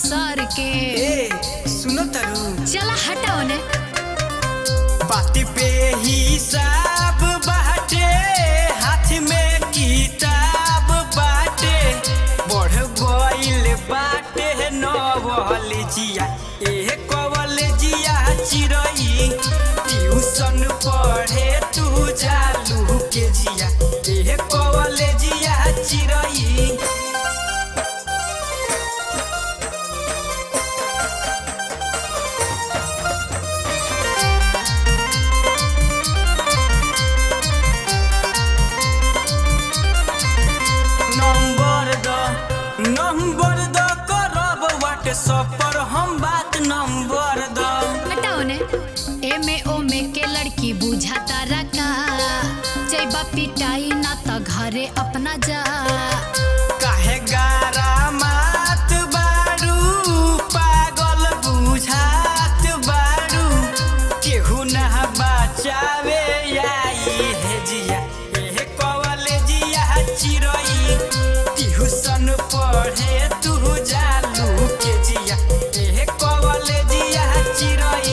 सर के ए सुनो तरु चला हटाओ ने बात पे हिसाब बाटे हाथ में किताब बाटे बढ़ गइल बाटे नवलजिया ए कवलजिया चिरई ट्यूशन पढ़े तू जालू के जिया ए कवलजिया चिरई नंबर द नंबर द करब व्हाट्सएप पर हम बात नंबर द हटाओ ने एमे ओमे के लड़की बुझाता रका जैबा पिटाई ना त घरे अपना जा काहे गारा मात बारू पागल बुझात बारू केहू ना बचावे आई हे जिया ए कवले जिया चिरई ट्यूशन पढ़े तू जालू के जिया ए कवले जिया चिरई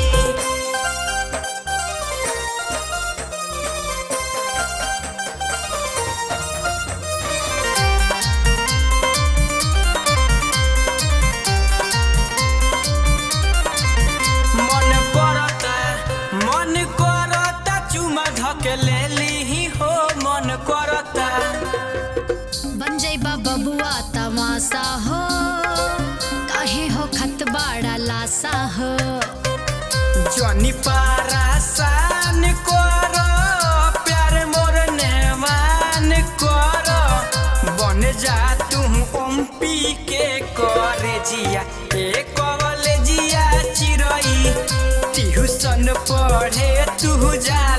मन करता मन करता चुमा धकेले लीही हो मन करता बन जैबा बबुआ तमाशा हो काहे हो खत बाड़ा लासा हो जनी पारासान कर प्यार मोर नेवान कर बन जा तू ओम पी के करे जिया ए कवले जिया चिरई ट्यूशन पढ़े तू जा